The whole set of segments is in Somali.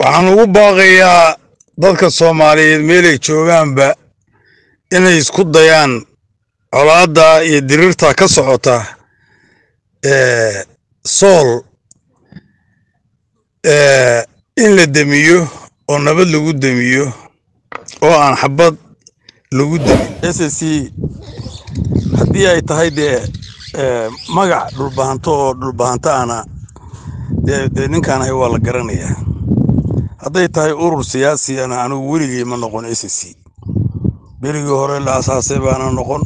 waxaan ugu baaqayaa dadka soomaaliyeed meelay joogaanba inay isku dayaan colaadda iyo diriirta ka socota ee sool ee in la demiyo oo nabad lagu demiyo oo aan xabad lagu demin s c haddii ay tahay dee ee, magac dhulbahanto oo dhulbahanto ana dee dee ninkaan ahay waa la garanayaa hadday tahay urur siyaasiyana anigu weligay ma noqon s c berigii hore la asaasay baana noqon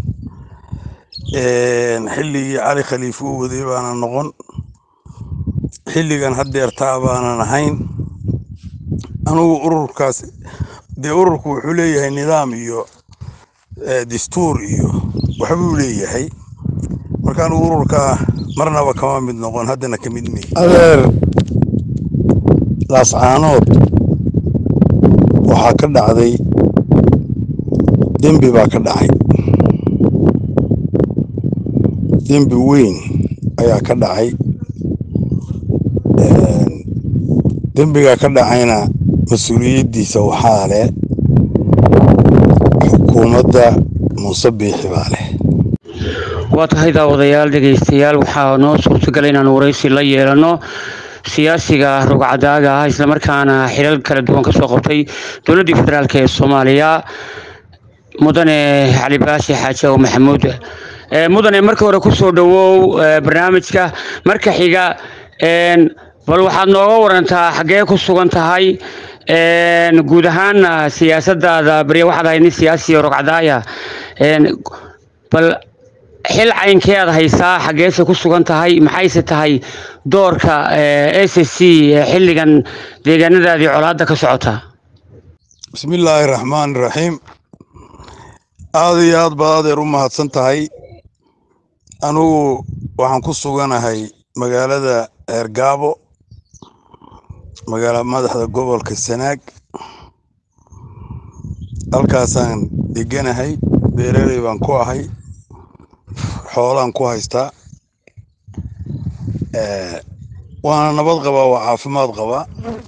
een, xilligii cali khaliife u waday baana noqon xilligan haddeertaa baanan ahayn anigu ururkaas dee ururku wuxuu leeyahay nidaam iyo eh, dastuur iyo waxbuu leeyahay marka anigu ururkaa marnaba kama mid noqon haddana ka mid mey adeer laascaanood waxaa ka dhacday dembi baa ka dhacay dembi weyn ayaa ka dhacay Een, dembiga ka dhacayna mas-uuliyaddiisa waxaa leh xukuumadda muuse biixi baa leh waa tahay daawadayaal dhegaystayaal waxaa noo suurtagal inaanu waraysi la yeelano siyaasiga rogcadaaga ah islamarkaana xilal kala duwan kasoo qabtay dowladdii federaalk ee soomaaliya mudane cali baashi xaaji aw maxamuud Eh, mudane marka hore kusoo dhawow eh, barnaamijka marka xiga een, bal waxaad nooga warantaa xaggee ku sugan tahay een, guud ahaana siyaasadaada beriya waxaad ahayd nin siyaasi oo rogcadaaya een, bal xil caynkee aad haysaa xaggeese ku sugan tahay maxayse tahay doorka s c ee xilligan deegaanadaadii colaadda ka socota bismillaahi raxmaani raxiim aad iyo aad baad adeer u mahadsan tahay anigu waxaan ku suganahay magaalada eergaabo magaala madaxda gobolka sanaag halkaasaan deganahay beeraley baan ku ahay xoolaan ku haystaa Eh, waana nabad qabaa waa caafimaad qabaa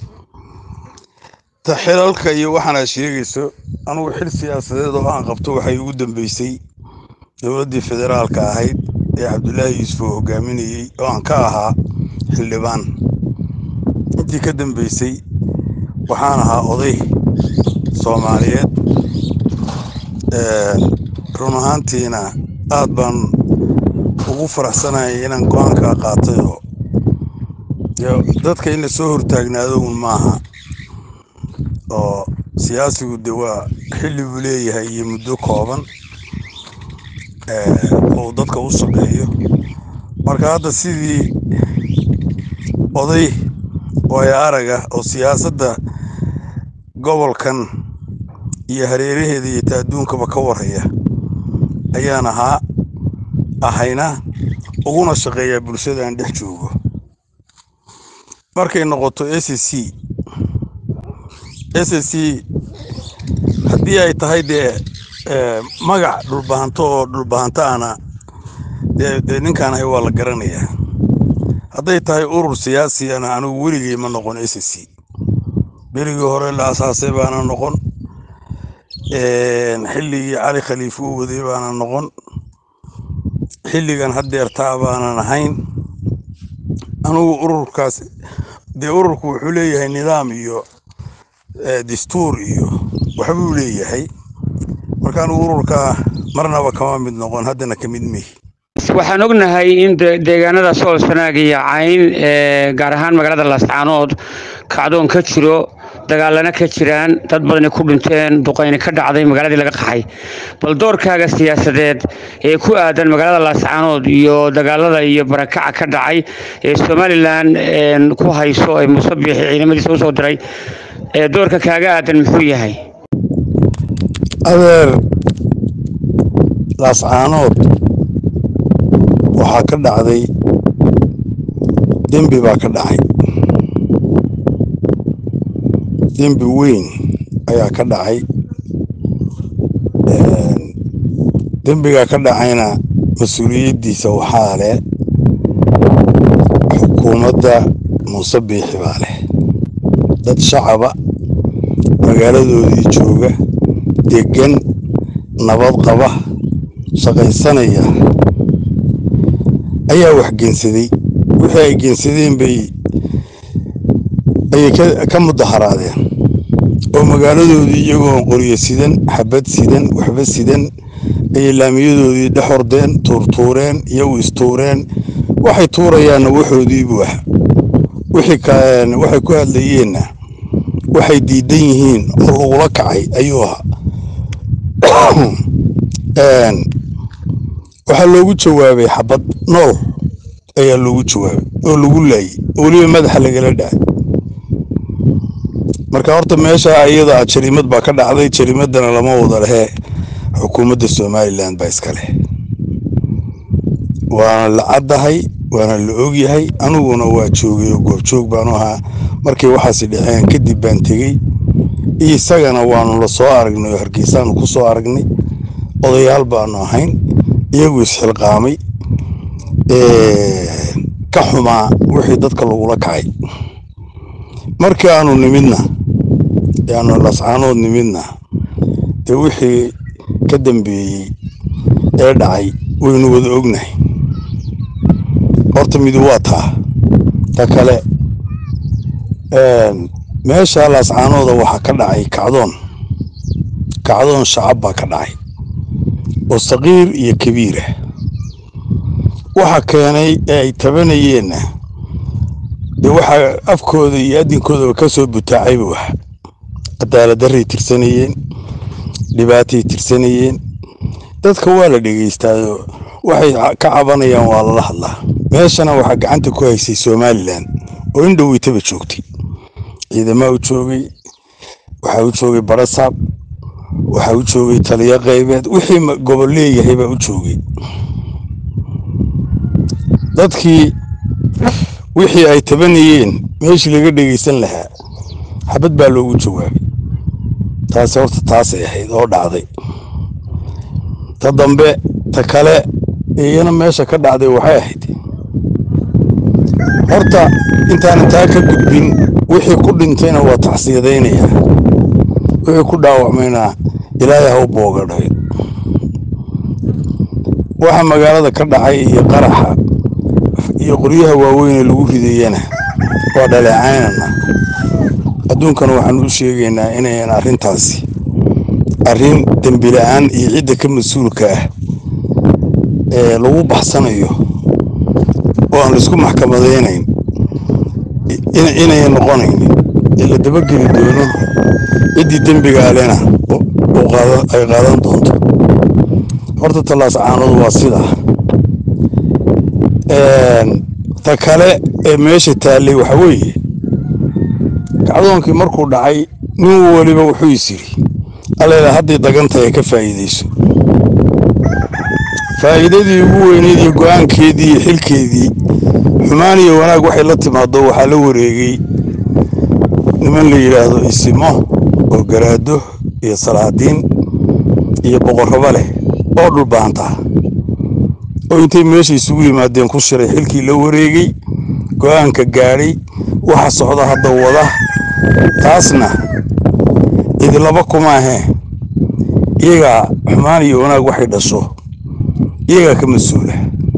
ta xilalka iyo waxaana sheegayso anigu xil siyaasadeed oo aan qabto waxay ugu dambeysay dowladdii federaalka ahayd ee cabdulaahi yuusuf oo hogaaminayey oo aan ka ahaa xildhibaan intii ka dambeysay waxaan ahaa oday soomaaliyeed Eh, run ahaantiina aad baan ugu faraxsanahay inaan go-aankaa qaatay oo dee dadka in la soo hortaagnaado un maaha oo siyaasigu de waa xilli buu leeyahay iyo muddo kooban eh, oo uu dadka u shaqeeyo marka hadda sidii oday waayo araga oo siyaasadda gobolkan iyo hareeraheeda iyo ta adduunkaba ka warhaya ayaan ahaa ahayna uguna shaqeeyaa bulshada aan dhex joogo markay noqoto s c s c haddii ay tahay dee eh, magac dhulbahanto oo dhulbahanto ana dee dee ninkaan ahay waa la garanayaa hadday tahay urur siyaasiyana anigu weligay ma noqon s c berigii hore la asaasay baana noqon een, xilligii cali khaliife u waday baana noqon xilligan haddeertaa baanan ahayn anigu ururkaas dee ururku wuxuu leeyahay nidaam iyo eh, dastuur iyo waxbuu leeyahay marka anigu ururkaa marnaba kama mid noqon haddana ka mid mehi waxaan ognahay in de- deegaanada sool sanaag iyo cayn ee gaar ahaan magaalada laascaanood kacdoon ka jiro dagaalana ka jiraan dad badani ku dhinteen duqayni ka dhacday magaaladii laga qaxay bal doorkaaga siyaasadeed ee ku aadan magaalada laascaanood iyo dagaalada iyo barakaca ka dhacay ee somalilan een, ku hayso ee muuse biixi ciidamadiisa usoo diray ee doorka kaaga aadan muxuu yahay adeer laascaanood waxaa ka dhacday dembi baa ka dhacay dembi weyn ayaa ka dhacay Een, dembiga ka dhacayna mas-uuliyaddiisa waxaa leh xukuumadda muuse biixi baa leh dad shacaba magaaladoodii jooga degan nabad qaba shaqaysanaya ayaa wax geensaday wixii ay geensadeen bay ayay ka mudaharaadeen oo magaaladoodii iyagoon qoryo sidan xabad sidan waxba sidan ayay laamiyadoodii dhex hordeen tuurtuureen iyagu istuureen waxay tuurayaanna waxoodiibuu ah waxay ku hadlayeenna waxay diidan yihiin oo lagula kacay ayuu ahaa waxaa loogu jawaabay xabad nool ayaa loogu jawaabay oo lagu laayay oo weliba madaxa lagala dhacay marka horta meesha iyada jariimad baa ka dhacday jariimadana lama wada lehee xukuumadda somalilan baa iska leh waana la caddahay waana la ogyahay aniguna waa joogay oo goobjoog baanu ahaa markay waxaasi dhaceen kadib baan tegey isagana waanu la soo aragnay oo hargeysaanu ku soo aragnay odayaal baanu ahayn iyagu isxilqaamay ka xumaa wixii dadka lagula kacay markii aanu nimidna aanu lascaanood nimidna dee wixii ka dambeeyey ee dhacay waynu wada ognahay horta midu waa taa ta kale meesha laascaanooda waxaa ka dhacay kacdoon kacdoon shacab baa ka dhacay oo saqiir iyo kabiirah waxa keenay ee ay tabanayeenna dee waxaa afkooda iyo adinkoodaba ka soo butaacayba wax cadaaladdarray tirsanayeen dhibaatay tirsanayeen dadka waa la dhegaystaayo waxay ka cabanayaan waa lala hadlaa meeshana waxaa gacanta ku haysay somalilan oo in dhoweytaba joogtay ciidamaa u joogay waxaa u joogay barasaab waxaa u joogay taliyo qaybeed wixii gobol leeyahay baa u joogay dadkii wixii ay tabanayeen meeshii laga dhegaysan lahaa xabad baa loogu jawaabay taasi horta taasay ahayd oo dhacday ta dambe ta kale iyana meesha ka dhacday waxay ahayd horta intaanan taa ka gudbin wixii ku dhintayna waa tacsiyadaynayaa wixii ku dhaawacmayna ilaahay ha u boogadhay waxa magaalada ka dhacay iyo qaraxa iyo qoryaha waaweyne lagu ridayana waa dhaleecaynana adduunkana waxaan u sheegaynaa inayan arrintaasi arrin dembi la-aan iyo cidda ka mas-uulka ah ee lagu baxsanayo oo aan laisku maxkamadaynayn inayan noqonaynin ee la dabageli doono ciddii dembiga alena ay qaadan doonto horta tallaas caanadu waa sidaa ta kale ee meesha taallay waxa weeye kacdoonkii markuu dhacay nin weliba wuxuu is yidhi alleela hadday dagantahay ka faa'iidayso faa'iidadii ugu weyneyd iyo go'aankeedii iyo xilkeedii xumaan iyo wanaag waxay la timaado waxaa la wareegay niman la yidhaahdo isimo oo garaado iyo salaadiin iyo boqorraba leh oo dhulbaanta oo intay meesha isugu yimaadeen ku shiray xilkii la wareegay go'aanka gaadhay waxa socda hadda wada taasna idilaba kuma ahee iyagaa xumaan iyo wanaag waxay dhasho iyagaa ka mas-uula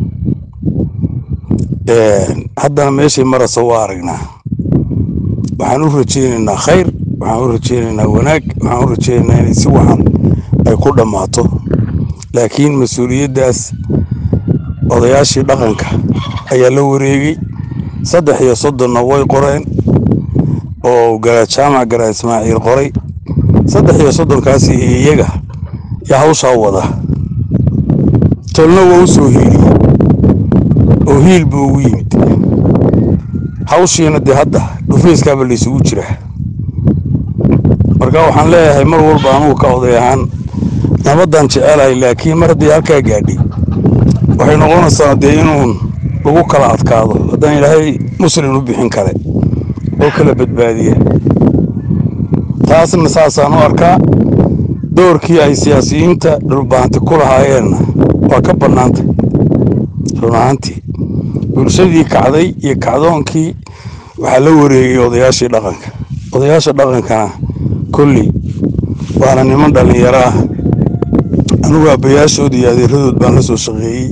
haddana meeshay marasa waa aragnaa waxaan u rajaynaynaa khayr waxaan u rajaynaynaa wanaag waxaan u rajaynaynaa inay si wacan ay ku dhammaato laakiin mas-uuliyaddaas odayaashii dhaqanka ayaa la wareegay saddex iyo soddonna way qoreen oo garaad jaamac garaad ismaaciil qoray saddex iyo soddonkaasi iyaga yaa hawshaa wada tolna waa u soo hiiliyey oo hiil buu ugu yimid hawshiina dee hadda dhufayskaaba laysugu jiraa marka waxaan leeyahay mar walba anugu ka oday ahaan nabaddan jecelahay laakiin mar haddii halkaa gaadhay waxay noqonaysaa dee inuun lagu kala adkaado haddaan ilaahay muslim u bixin kale oo kala badbaadiya taasna saasaan u arkaa doorkii ay siyaasiyiinta dhulbaanti ku lahaayeenna waa ka bannaantay run ahaantii bulshadii kacday iyo kacdoonkii waxaa la wareegay odayaashii dhaqanka odayaasha dhaqankana kolley waana niman dhallinyaro ah anugu aabbayaashood iyo adeeradood baan la soo shaqeeyey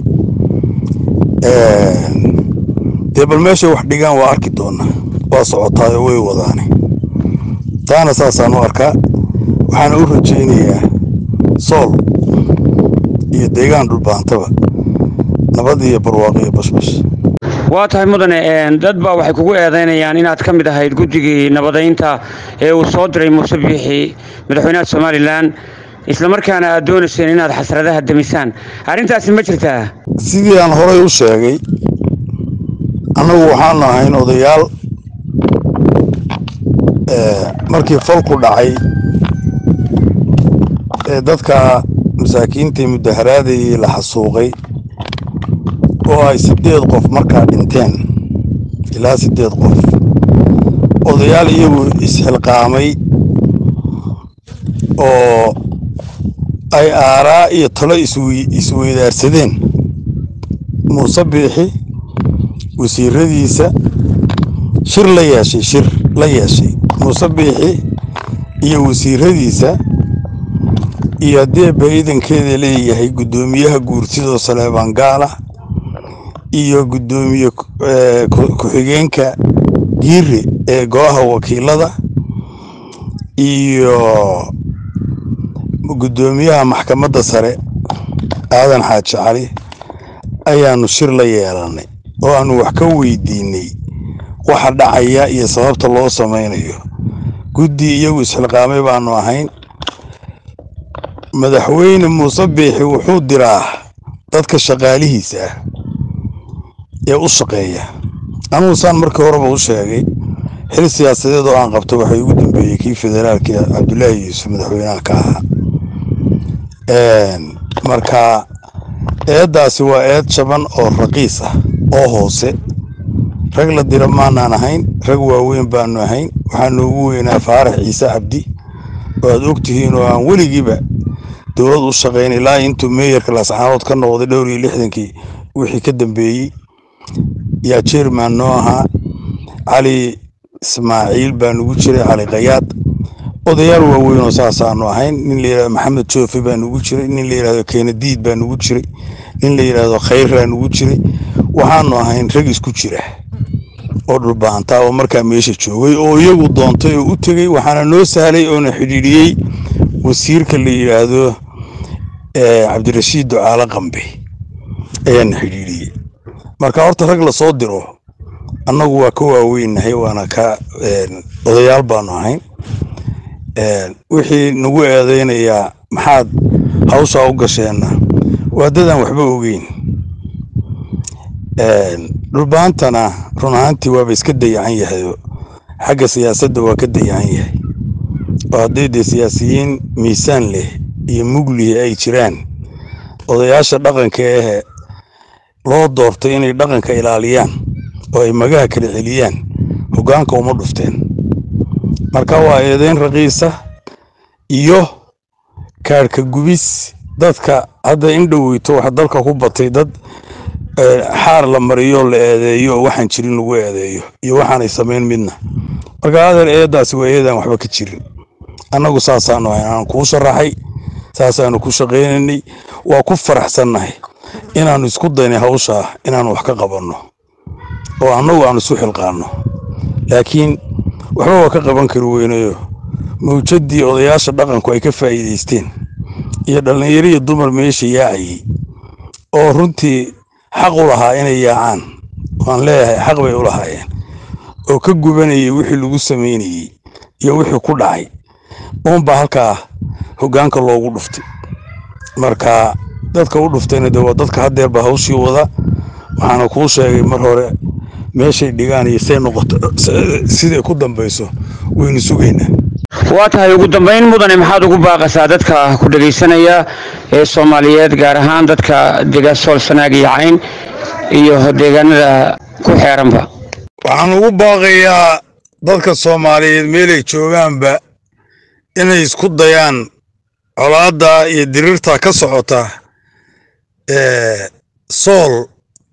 dee bal meeshay wax dhigaan waa arki doonaa waa socotaayo way wadaane taana saasaan u arkaa waxaana u rajaynayaa sool iyo deegaan dhulbaantaba nabad iyo barwaaqo iyo bashbash waa tahay mudane dad baa waxay kugu eedeynayaan inaad ka mid ahayd guddigii nabadaynta ee uu soo diray muuse biixi madaxweynaha somalilan islamarkaana aad doonayseen inaad xasradaha demisaan arrintaasi ma jirtaa sidii aan horay u sheegay annagu waxaanu ahayn odayaal markii falku dhacay ee dadka masaakiintii mudaharaadayii la xasuuqay oo ay siddeed qof markaa dhinteen ilaa siddeed qof odayaal iyagu isxilqaamay oo ay aaraa iyo talo isweydaarsadeen muuse biixi wasiiradiisa shir la yeeshay shir la yeeshay muuse biixi iyo wasiiradiisa iyo haddii ba ciidankeeda leeyahay guddoomiyaha guurtidoo saleebaan gaala iyo guddoomiye ku-xigeenka giire ee golaha wakiilada iyo guddoomiyaha maxkamadda sare aadan xaaji cali ayaanu shir la yeelannay oo aanu wax ka weydiinay waxa dhacaya iyo sababta loo samaynayo guddi iyagu isxilqaamay baanu ahayn madaxweyne muuse biixi wuxuu diraa dadka shaqaalihiisa ah ee u shaqeeya anugu saan markii horeba u sheegay xil siyaasadeed oo aan qabto waxay ugu dambeeyey kii federaalka cabdulaahi yuusuf madaxweynaha ka ahaa marka eeddaasi waa eed jaban oo raqiis ah oo hoose rag la dira maanaan ahayn rag waaweyn baanu ahayn waxaanu ugu weynaa faarax ciise cabdi oo aad og tihiin oo aan weligiiba dowlad u shaqayn ilaa intuu meeyarka laascaanood ka noqday dhowr iyo lixdankii wixii ka dambeeyey yaa jerman noo ahaa cali ismaaciil baa nugu jiray cali kayaad odayaal waaweyn oo saasaanu ahayn nin la yidhahdo maxamed joofe baa nugu jiray nin la yidhahdo keenadiid baa nugu jiray nin la yidhaahdo khayraa nugu jiray waxaanu ahayn rag isku jira oo dhulbaantaa oo markaa meesha joogay oo iyagu doontay oo u tegey waxaana noo sahlay oona xidhiidhiyey wasiirka la yidhaahdo cabdirashiid ducaale qambe ayaana xidhiidhiyey marka horta rag lasoo diro annagu waa ka waaweynahay waana ka odayaal baanu ahayn wixii nagu eedeynayaa maxaad hawshaa u gasheenna waa dadaan waxba ogeyn dhulbaantana run ahaantii waaba iska dayacan yahayo xagga siyaasadda waa ka dayacan yahay oo haddii dee siyaasiyiin miisaan leh iyo muglihi ay jiraan odayaasha dhaqanka ahe loo doortay inay dhaqanka ilaaliyaan oo ay magaha kala celiyaan hoggaanka uma dhufteen marka waa eedeyn raqiisa iyo kaadhka gubis dadka hadda in dhoweyto waxa dalka ku batay dad xaar la mariyo la eedeeyo oo waxaan jirin lagu eedeeyo iyo waxaanay samayn midna marka adeer eeddaasi waa eedaan waxba ka jirin annagu saasaanu ahayn aan kuu sharaxay saasaanu ku shaqaynaynay waa ku faraxsannahay inaannu isku daynay hawshaa inaannu wax ka qabanno oo annagu aan isu xilqaanno laakiin waxba waa ka qaban kari weynayo mawjaddii odayaasha dhaqanku ay ka faa'iidaysteen iyo dhallinyaro iyo dumar meesha yaacayey oo runtii xaq u lahaa inay yaacaan waan leeyahay xaq bay u lahaayeen oo ka gubanayay wixii lagu samaynayey iyo wixii ku dhacay uunbaa halkaa hoggaanka loogu dhuftay marka dadka u dhuftayna de waa dadka haddeerba hawshii wada waxaana kuu sheegay mar hore meeshay dhigaan iyo say noqoto siday ku dambayso waynu sugaynaa waa tahay ugu dambayn mudane maxaad ugu baaqaysaa dadka ku dhegaysanaya ee soomaaliyeed gaar ahaan dadka dega sool sanaag iyo cayn iyo deegaanada ku xeeranba waxaan ugu baaqayaa dadka soomaaliyeed meelay joogaanba inay isku dayaan colaadda iyo diriirta ka socota sool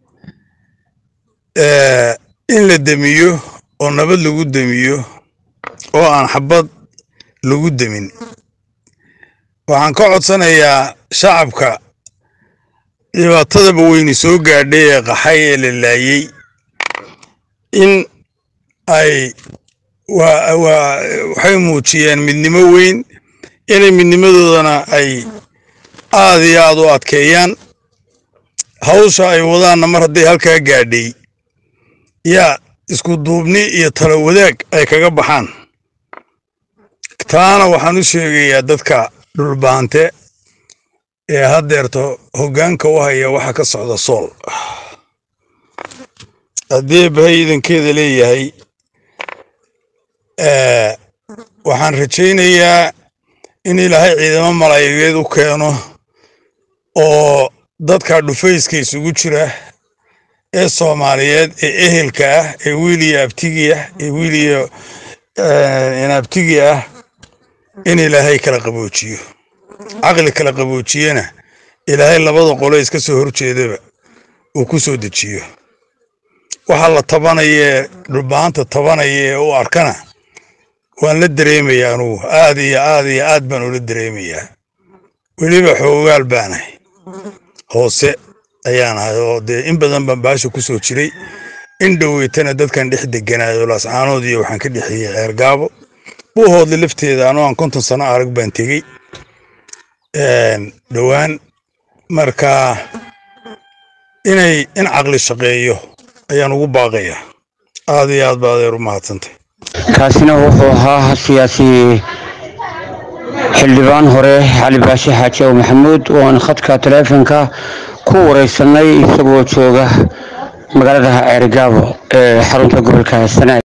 in la demiyo oo nabad lagu demiyo oo aan xabad lagu demin waxaan ka codsanayaa shacabka dhibaatadaba weyni soo gaadhay ee qaxay ee la laayey in ay waxay muujiyeen midnimo weyn inay midnimadoodana ay aad iyo aad u adkeeyaan hawsha ay wadaanna mar hadday halkaa gaadhay yaa isku duubni iyo talo wadaag ay kaga baxaan taana waxaan u sheegayaa dadka dhulbaante ee haddeerto hoggaanka u haya waxa ka socda sool haddii bahay idankeeda leeyahay waxaan rajaynayaa in ilaahay ciidamo malaayigeed u keeno oo dadka dhufayska isugu jira ee soomaaliyeed ee ehelka ah ee wiiliyo abtigi ah ee wiiliyo inaabtigi ah in ilaahay kala qaboojiyo caqli kala qaboojiyena ilaahay labada qole iska soo horjeedaba uu ku soo dejiyo waxa la tabanaya dhulbaanta tabanaya ee u arkana waan la dareemayaa anugu aad iyo aad iyo aad baan ula dareemayaa weliba xoogaal baanahay hoose ayaan ahay oo dee in badan baan baasha ku soo jiray in dhoweytana dadkan dhex deganaayo laascaanood iyo waxaan ka dhexeeyey ceergaabo buuhoodle lafteeda anoo aan konton sano arag baan tegey dhowaan marka inay in caqli shaqeeyo ayaan ugu baaqayaa aad iyo aad ba adeer u mahadsantay kaasina wuxuu ahaa siyaasi xildhibaan hore cali baashe xaaji ow maxamuud oo aan khadka taleefonka ku wareysanay isagoo jooga magaalada ceerigaabo ee xarunta gobolka sanaag